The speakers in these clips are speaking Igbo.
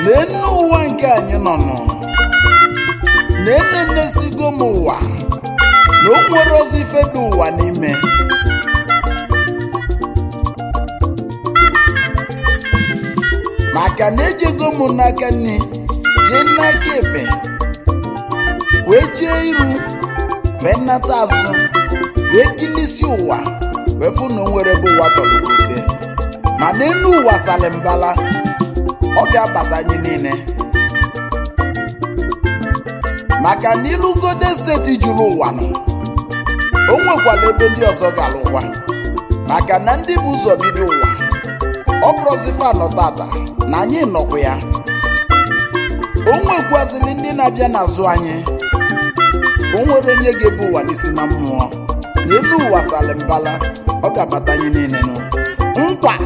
n'enu ụwa nke anyị nọ nọ na-enenesigo m ụwa na o nwere ozi ife dị ụwa n'ime maka na ejego m n'aka nne jee n'aka ebe wee jee iru wee nata azụ wee kilisi ụwa wee fụ na o nwere bụ ụwa tọlụkwute ma n'elu ụwa salimbala ọ ga-abata anyị niile maka na ilugode steeti juru ụwa nọ o nwekwara ebe ndị ọzọ gara ụwa maka na ndị bụ ụzọ bido ụwa ọ bụrụzifa nọ tata na anyị nọkwa ya o nwekwazili ndị na-abịa n'azụ anyị o nwere onye ga-ebu ụwa n'isi na mmụọ n'elu ụwa salimbala ọ ga-abata anyị niile nụ nkwa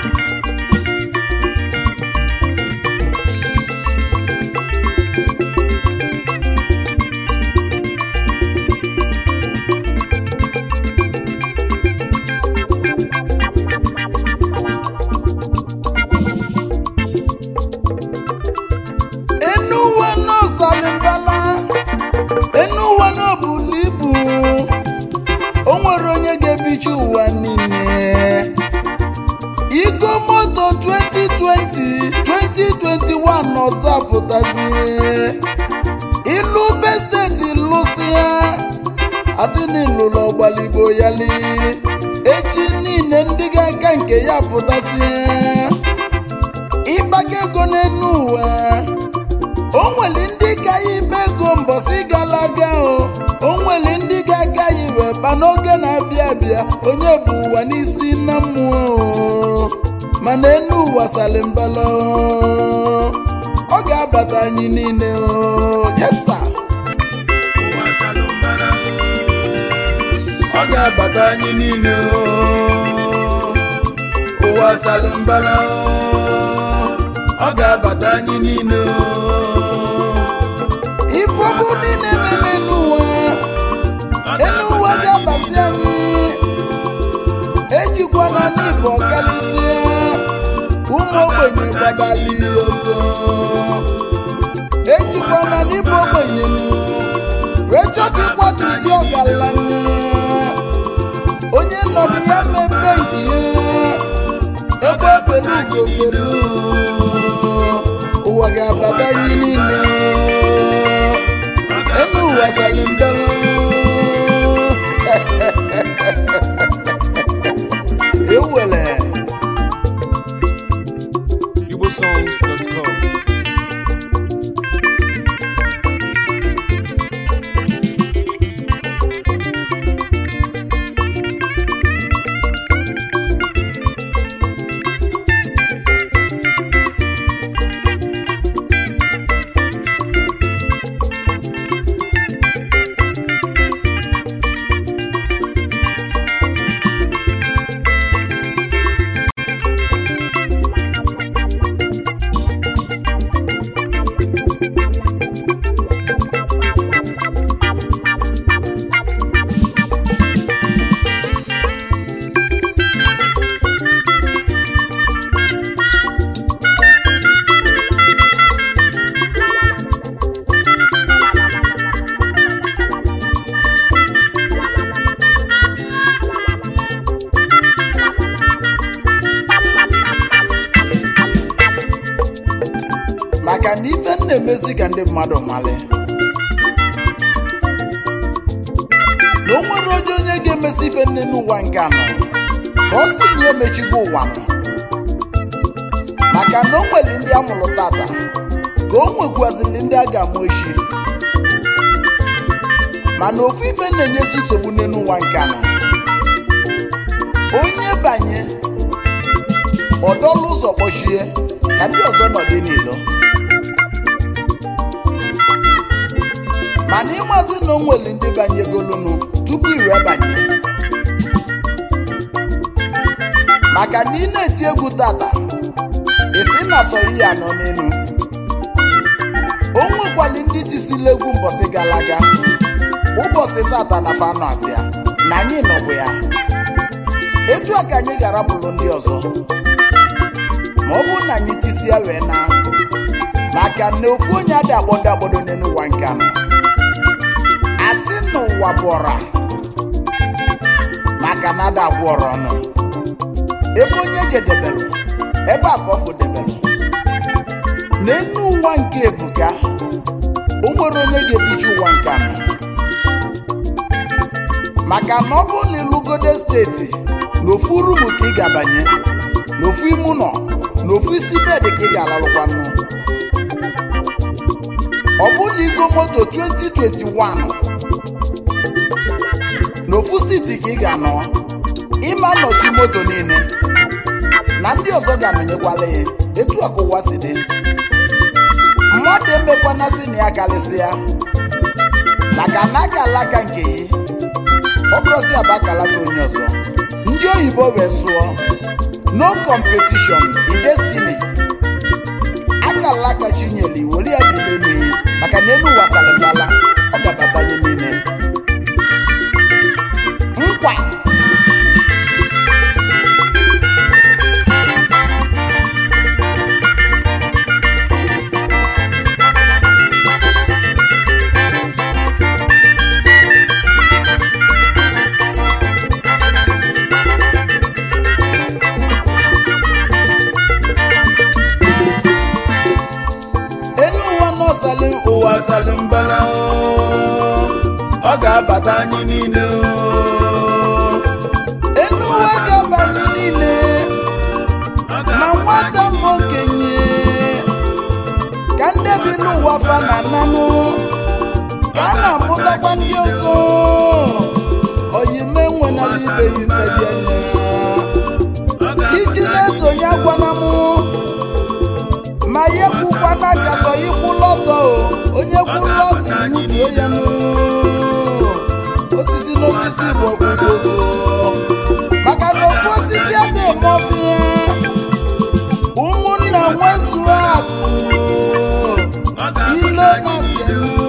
enu ụwa n'ọsalimbala enu ụwa n'obulu ibu o nwere onye ga-ebichi ụwa niile igo moto 2020 2021 ọzọ apụtazie ilu be steeti lụsịa asị na ịlụlụ ọgbaligbo yali echi niile ndị ga-aka nke ya pụtasịa ịgbago ego n'enu ụwa o nwere ndị ka ya ibe ego mbọsị gara aga o o nwere ndị ga-aga ya iwe ba n'oge na-abịa abịa onye bụ ụwa n'isi na mmụọ o. mana enu ụwa salimbala o. ọ ga-abata anyị niile o yesa ụwa salumbara ọ ga-abata anyị niile o ụwa salimbala o. ọ ga-abata anyị niile o ife ọbụ niile mere n'ụwa elu ụwa ga-abasị anyị ejikwana n'ịbụ ọkalịsịa ụmụ ogbenye gbadali ọsọ ejikwana n'ịbụ ogbenye wee chọta ịkwatuzi ọgaranya onye nọdụ ya mebe nke ya ebe ebere ugobere ụwa ga-abata anyị niile enu ụwa salimbara ewele igbosongs.com maka na ife m na-emezi ka ndị mmadụ mali na o nwere oje onye ga-emesi ife nne n'ụwa nke anọ ka ọ si na emechigo ụwa nọ maka na o nwere ndị amụrụ tata ka o nwekwazili ndị a ga-amụ echi mana ofu ife na-enyezi nsogbu nne n'ụwa nke anọ onye banye ọdọlụ ụzọ kpọchie ka ndị ọzọ nọdị n'ilo mana ịmazi na o nwere ndị banyegolunu tupu iwe banye maka na ị na-eti egwu tata isi na sọ ihe anọ n'elu o nwekwali ndị tisila egwu mbọsị gara aga ụbọchị tata na fanụ asịa na anyị nọbụ ya etu a ka anyị ga-arapụrụ ndị ọzọ ma ọ bụrụ na anyị tisi ya wee na maka na ofu onye adị agbodo agbodo n'elu ụwa nke anọ asị n'ụwa bụra maka na ada agwụ ọrụ ọnụ ebe onye jedebelụ ebe a ka ọ fụdebelụ n'elu ụwa nke ebuka o nwere onye ga-ebichi ụwa nke anọ maka na ọ bụrụ na ịlụgode steeti na ofu rumu ka ị ga-abanye na ofu ime ụlọ na ofu isi bedị ka ị ga-alalụkwanụ ọ bụrụ na igo moto 2021 na ofu siti ka ị ga-anọ ịma nnọchi moto niile na ndị ọzọ ga-anọnyekwala ya etu a ka ụwa si dị mmadụ emekwana si na ya karịsịa maka na aka alaka nke ya ọ bụrụzi aba akalaka onye ọzọ ndị oyibo wee sụọ no competition in destiny aka alaka chinyere iwere ya bilie n'iyi maka na elu ụwa salịmbala ọ ga-abatanye n'ime nkwa elu ụwa nọsali ụwa salimbala ọ ga-abata anyị niile elu ụwa ga-abanye niile ma nwata ma okenye ka ndị bi n'ụwa fa na nanụ ka a na-amụtakwa ndị ọzọ oyime nwenala ibe ya ntebi anya iji na-esonye agwana mụ ma ya kwukwana ka sọ ikwu lọtọ o onye kwu lọtọ iwutuo ya nụ osisi n'osisi bụ ọkpụkpọ maka na ofu osisi a na-eme ọfịa ụmụnna nwezuo akụ ile na-asị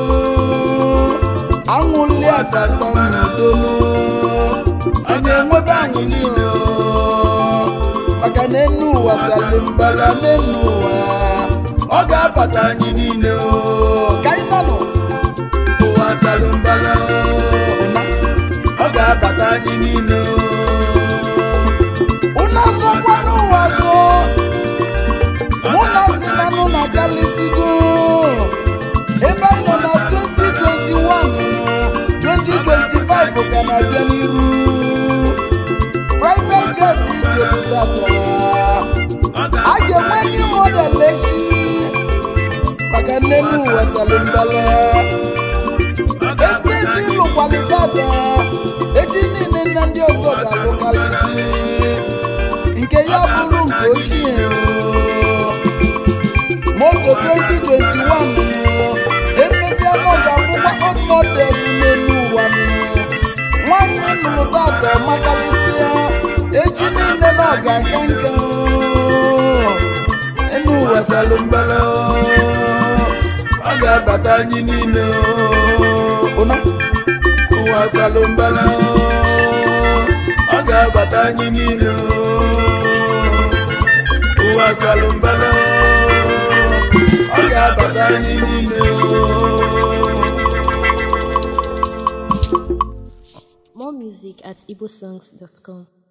anwụli asatọ n'udonu anyị enwebe anwụli o maka na enu ụwa salimbala n'enu ụwa ọ ga-abata anyị niile o ka anyị nọ nụ ụwa salimbala ụna ọ ga-abata anyị niile o ụna sọkwa n'ụwa so mụ na si na mụ na galisigo ebe anyị nọ na 2021 2025 ka na-abịa n'iru private jet idodata a ga-enwe new model echi maka nnenu ụwa salimbala esteti lụkwalitata echi niile na ndị ọzọ ga-alụkalisi nke ya bụrụ nke ochie o. moto 2021 emesịa na ọ ga-abụkwa old model n'elu ụwa nwanyị nụrụ tata makalịsịa echi niile na ọ ga-aka nka enu ụwa salimbala ọ ga-abata anyị niile ụna ụwa salimbala ọ ga-abata anyị niile ụwa salimbala ọ ga-abata anyị niile More music at igbosongs.com.